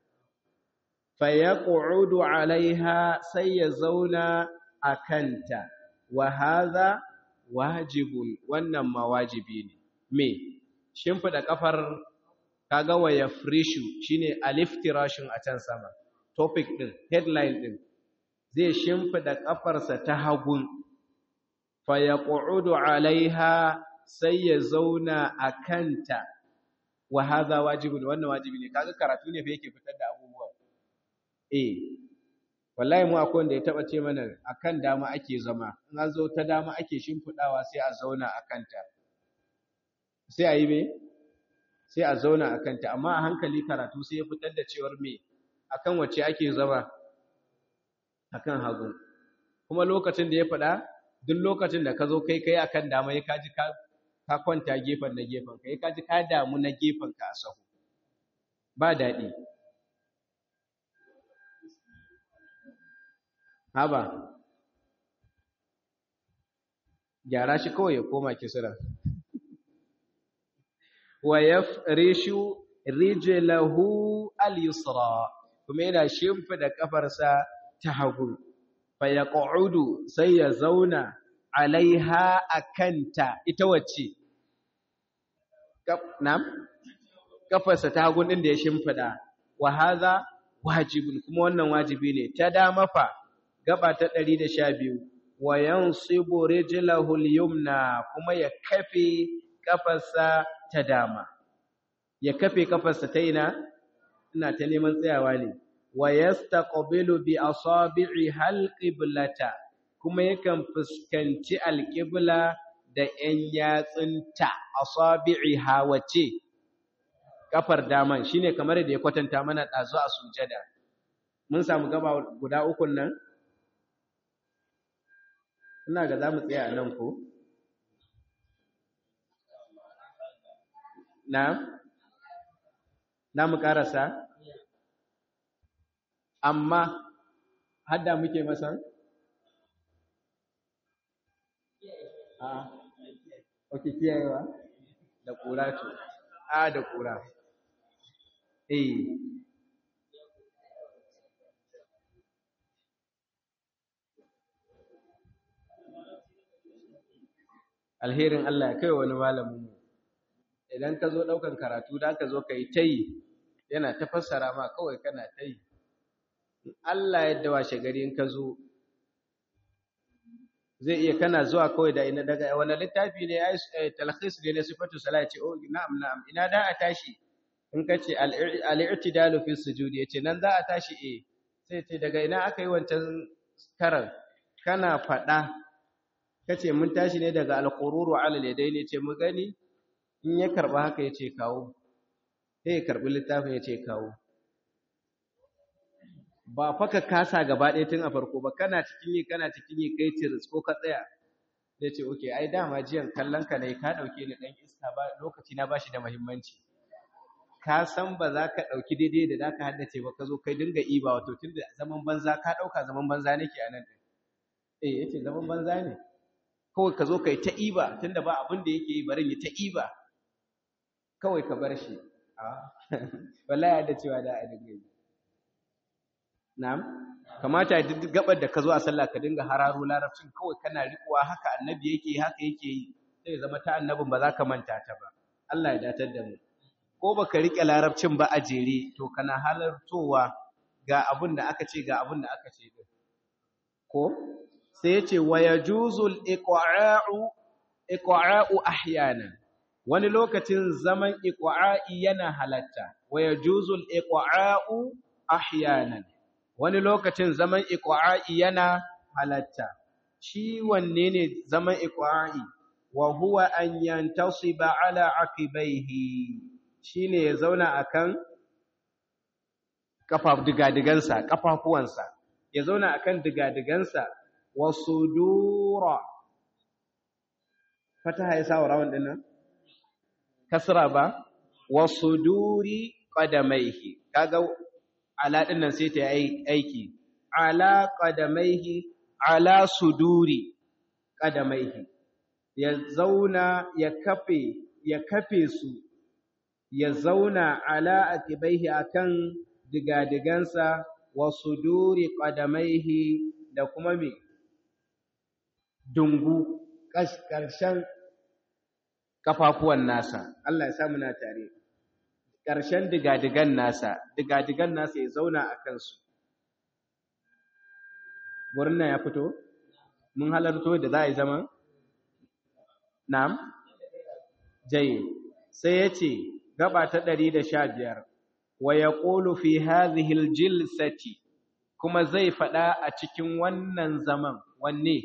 fa yaqudu alaiha sai ya zauna akanta wa hadha wajibun wannan ma wajibi ne me shimfida kafar kaga wa yafrishu shine aliftirashin a can sama topic din headline din zai shimfida kafarsa ta hagun fa yaqudu alaiha sai ya zauna akanta wa hadha wajibun wannan wajibi ne kaga karatu ne fa yake fitar da abubuwa eh wallahi mu akwai wanda ya taba ce mana akan dama ake zama in an zo ta dama ake shimfidawa sai a zauna akanta sai a yi me sai a zauna a kanta amma a hankali karatu sai ya fitar da cewar me akan wacce ake zama akan hagu kuma lokacin da ya faɗa duk lokacin da ka zo kai kai akan dama ya kaji ka ka kwanta gefen na gefen ka ya kaji ka damu na gefen ka a sahu ba daɗi haba gyara shi kawai ya koma kisira wa yafrishu rijlahu al-yusra kuma yana shimfida kafarsa ta hagu fa yaq'udu sai ya zauna alaiha akanta ita wacce nam kafarsa ta hagu din da ya shimfida wa hadha wajibun kuma wannan wajibi ne ta dama fa gaba ta 112 wa yansibu rijlahu al-yumna kuma ya kafe kafarsa ta dama ya kafe kafarsa ta ina ina ta neman tsayawa ne wa yastaqbilu bi asabi'i halqiblata kuma yakan fuskanci alqibla da 'yan yatsunta asabi'i hawace kafar daman shine kamar da ya kwatanta mana dazu a sujada mun samu gaba guda ukun nan ina ga zamu tsaya nan ko na na mu karasa amma hadda muke masan a ok kiyayewa da kura ce a da kura eh alherin Allah ya kai wani malamin mu idan ka zo ɗaukan karatu da ka zo ka yi ta yi yana ta fassara ma kawai kana ta yi Allah yadda washe gari in ka zo zai iya kana zuwa kawai da ina daga wani littafi ne ya yi talhis ne na sifatu sala ya ce oh na'am na'am ina da a tashi in ka ce al'irtidalu fi sujudi ya ce nan za a tashi eh sai ce daga ina aka yi wancan karan kana faɗa ka ce mun tashi ne daga alƙururu alal yadai ne ce mu gani in ya karba haka ya ce kawo sai ya karbi littafin ya ce kawo ba fa ka kasa gaba ɗaya tun a farko ba kana cikin yi kana cikin yi kai tiris ko ka tsaya zai ce oke ai dama jiyan kallon ka ne ka ɗauke ni ɗan iska ba lokaci na bashi da muhimmanci ka san ba za ka ɗauki daidai da za ka haddace ba ka zo kai dinga iba wato tun da zaman banza ka ɗauka zaman banza nake a nan ɗin eh yace zaman banza ne kawai ka zo kai ta iba tun da ba abin da yake yi barin ya ta iba kawai ka bar shi wallahi da cewa da a dinga yi na'am kamata duk gabar da ka zo a sallah ka dinga hararo larabcin kawai kana riƙuwa haka annabi yake haka yake yi sai zama ta annabin ba za ka manta ta ba Allah ya datar da mu ko baka rike larabcin ba a jere to kana halartowa ga abin da aka ce ga abin da aka ce din ko sai yace wa yajuzul iqa'u iqa'u ahyanan wani lokacin zaman iqa'i yana halatta wa yajuzul iqa'u ahyanan wani lokacin zaman iqa'i yana halatta shi wanne ne zaman iqa'i wa huwa an yantasiba ala aqibaihi shine ya zauna akan kafa digadigansa kafafuwansa ya zauna akan digadigansa wa sudura fataha ya sa rawan dinnan kasra ba wa suduri qadamaihi kaga ala dinnan sai ta yi aiki ala qadamaihi ala suduri qadamaihi ya zauna ya kafe ya kafe su ya zauna ala akibaihi akan digadigansa wa suduri qadamaihi da kuma me dungu ƙarshen kafafuwan nasa Allah ya sa muna tare ƙarshen digadigan nasa digadigan nasa ya zauna a kansu gurin nan ya fito mun halarto da za a yi zaman na'am jayi sai ya ce gaba ta ɗari da sha biyar wa ya ƙolu fi hazihil jilsati kuma zai faɗa a cikin wannan zaman wanne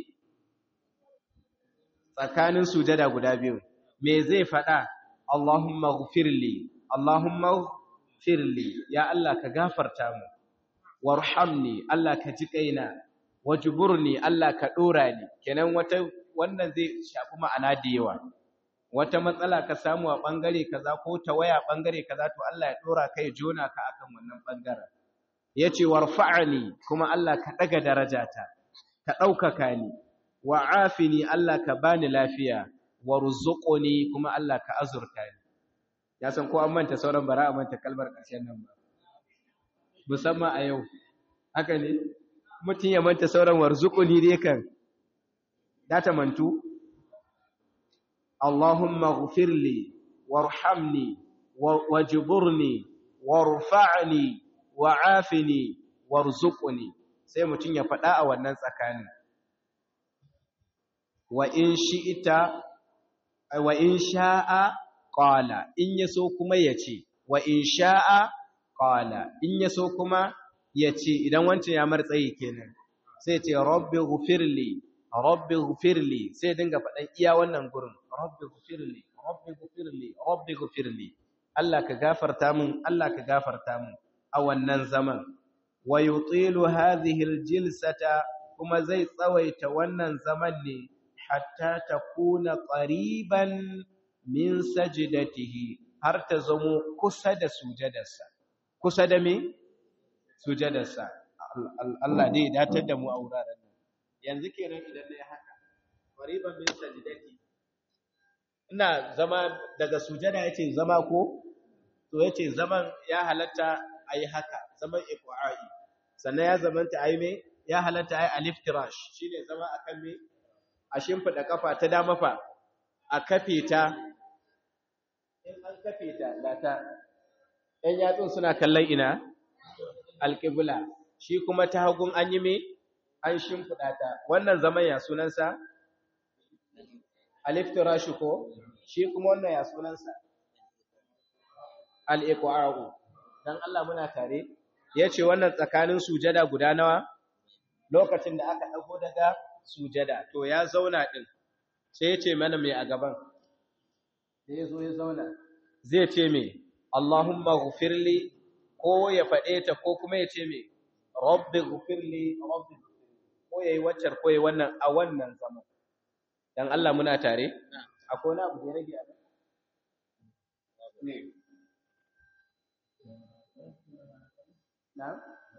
tsakanin sujada guda biyu me zai faɗa Allahumma ghfirli Allahumma ghfirli ya Allah ka gafarta mu warhamni Allah ka ji kaina wajburni Allah ka dora ni kenan wata wannan zai shafi ma'ana da yawa wata matsala ka samu a bangare kaza ko tawaya bangare kaza to Allah ya dora kai jona ka akan wannan bangaren yace warfa'ni kuma Allah ka daga darajata ka daukaka ni wa'afini Allah ka bani lafiya warzuqni kuma Allah ka azurta ni ya san ko an manta sauran bara a manta kalmar ƙarshen nan ba musamman a yau haka ne mutum ya manta sauran warzuqni dai kan data mantu Allahumma ghfirli warhamni wajburni warfa'ni wa'afini warzuqni sai mutum ya faɗa a wannan tsakanin wa in shi'ita wa in sha'a qala in yaso kuma yace wa in sha'a qala in yaso kuma yace idan wancan ya martsayi kenan sai ce rabbi ghfirli rabbi ghfirli sai dinga faɗan iya wannan gurin rabbi ghfirli rabbi ghfirli rabbi ghfirli Allah ka gafarta min Allah ka gafarta min a wannan zaman wa yutilu hadhihi aljilsata kuma zai tsawaita wannan zaman ne hatta takuna qariban min sajdatihi har ta zamo kusa da sujadarsa kusa da me sujadarsa Allah dai datar da mu a wuraren nan yanzu kenan idan nayi haka qariban min sajdati ina zama daga sujada yace zama ko to yace zaman ya halatta ayi haka zaman iqa'i sannan ya zamanta ayi me ya halatta ayi aliftirash shine zama akan me a shimfiɗa ƙafa ta dama fa a kafe ta in an kafe ta lata ‘yan yatsun suna kallon ina alƙibla shi kuma ta hagun an yi me an shimfiɗa ta wannan zaman ya sunansa aliftira shi ko shi kuma wannan ya sunansa al'iƙwa'a'u don Allah muna tare ya ce wannan tsakanin sujada guda nawa lokacin da aka ɗago daga sujada to ya zauna din sai ya ce mana mai a gaban sai ya zo ya zauna zai ce mai Allahumma ghfirli ko ya faɗe ta ko kuma ya ce mai rabbi ghfirli rabbi ko yayi waccar ko yayi wannan a wannan zaman dan Allah muna tare akwai wani abu da ya rage a ne na'am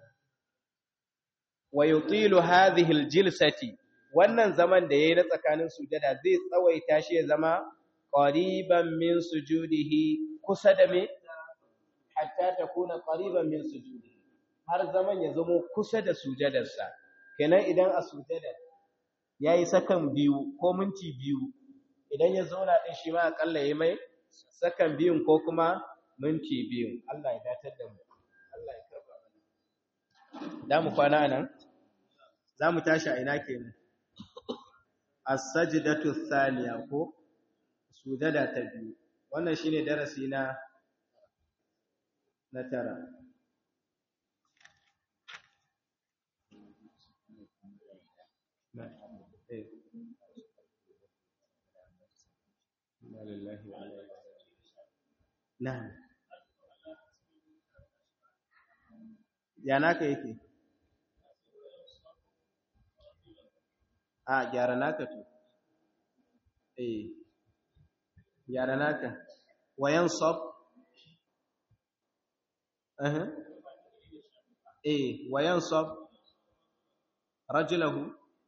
wa yutilu hadhihi aljilsati wannan zaman da yayi na tsakanin sujada zai tsawaita shi ya zama qariban min sujudihi kusa da me hatta takuna qariban min sujudihi har zaman ya zama kusa da sujadarsa kenan idan a sujada yayi sakan biyu ko minti biyu idan ya zauna din shi ma akalla yayi mai sakan biyun ko kuma minti biyu Allah ya datar da mu Allah ya karba mana da mu kwana nan za mu tashi a ina kenan as-sajdatu thaniya ko sujada ta biyu wannan shine darasi na na tara Na'am. Ya naka yake? A gyara naka to. Eh. Gyara naka. Wayan sab. Eh. Eh, wayan sab rajulahu.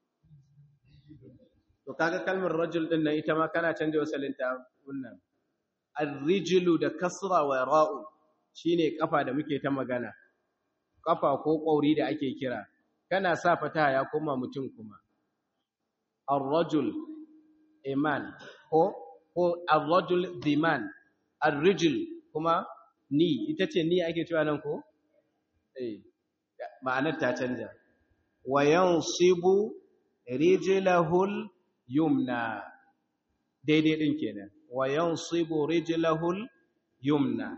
To kaga kalmar rajul din nan ita ma kana canje wasalinta wannan. Ar-rijlu da kasra wa ra'u shine kafa da muke ta magana. Kafa ko kauri da ake kira. Kana sa fataha ya koma mutum kuma. Ar-rajul iman ko ko ar-rajul diman. Ar-rijl kuma ni ita ce ni ake cewa nan ko? Eh. Ma'anar ta canja. Wa yansibu rijlahul yumna daidai din kenan wa yansibu rijlahul yumna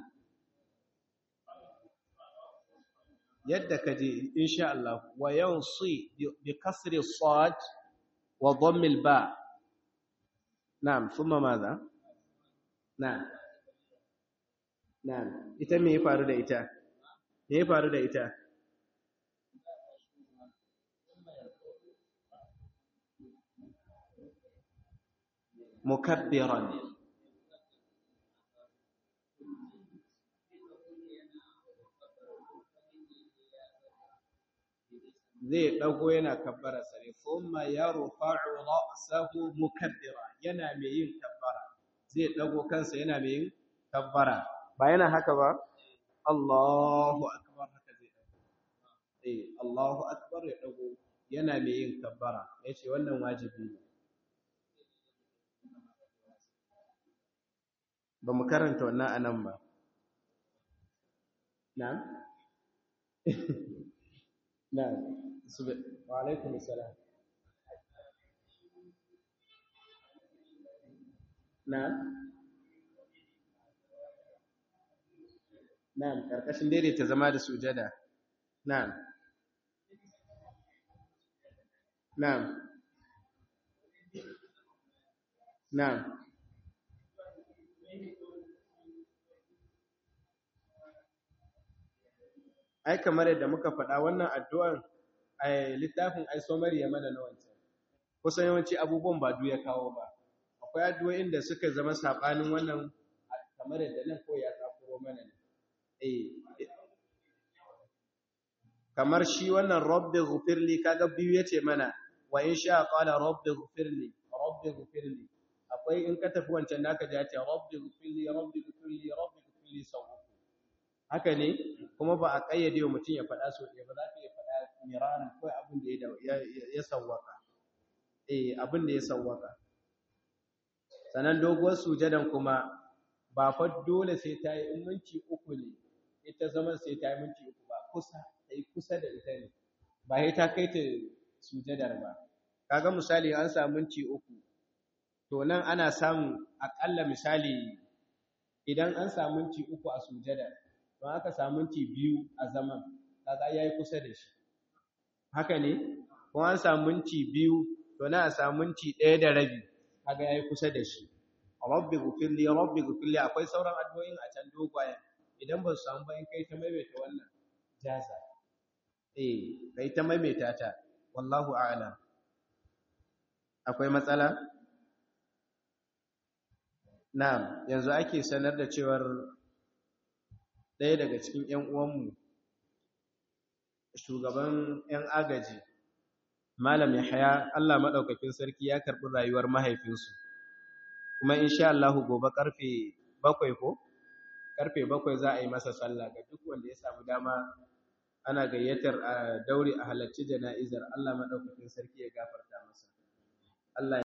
yadda kaje insha Allah wa yansi bi kasri sad wa dhamm al ba na'am thumma madha na'am na'am ita me ya faru da ita me ya faru da ita mukabbiran zai dago yana kabbara sare kuma yarfa'u ra'sahu mukabbira yana mai yin kabbara zai dago kansa yana mai yin kabbara ba yana haka ba Allahu akbar haka zai dago eh Allahu akbar ya dago yana mai yin kabbara yace wannan wajibi ne ba mu karanta wannan a nan ba na'am na'am wa alaikum assalam na'am na'am karkashin daidaita zama da sujada na'am na'am na'am ai kamar yadda muka faɗa wannan addu'ar a littafin ai somari ya mana na wancan kusan yawanci abubuwan ba ya kawo ba akwai addu'o'in da suka zama saɓanin wannan kamar yadda nan ko ya tsakuro mana ne eh kamar shi wannan rabbi ghfirli kaga biyu yace mana wa in sha qala rabbi ghfirli rabbi ghfirli akwai in ka tafi wancan naka ji ya ce rabbi ghfirli rabbi ghfirli rabbi ghfirli sau haka ne kuma ba a ƙayyade wa mutum ya faɗa so ɗaya ba za ka iya faɗa miraran kawai abin da ya sawwaka eh abin da ya sawwaka sannan doguwar sujadan kuma ba fa dole sai ta yi in minti uku ne ita zaman sai ta yi minti uku ba kusa ta yi kusa da ita ne ba sai ta kai ta sujadar ba kaga misali an samu minti uku to nan ana samun aƙalla misali idan an samu minti uku a sujadar don aka samu minti biyu a zaman kaga yayi kusa da shi haka ne ko an samu minti biyu to na a samu minti ɗaya da rabi kaga yayi kusa da shi rabbi ghfirli rabbi ghfirli akwai sauran addu'o'in a can dogwayen idan ba su samu ba in kai ta maimaita wannan jaza eh kai ta maimaita ta wallahu a'lam akwai matsala na'am yanzu ake sanar da cewar ɗaya daga cikin ƴan uwanmu shugaban ƴan agaji malam Yahaya Allah madaukakin sarki ya karbi rayuwar mahaifinsu kuma insha Allah gobe karfe 7 ko karfe 7 za a yi masa sallah ga duk wanda ya samu dama ana gayyatar a daure a halarci jana'izar Allah madaukakin sarki ya gafarta masa Allah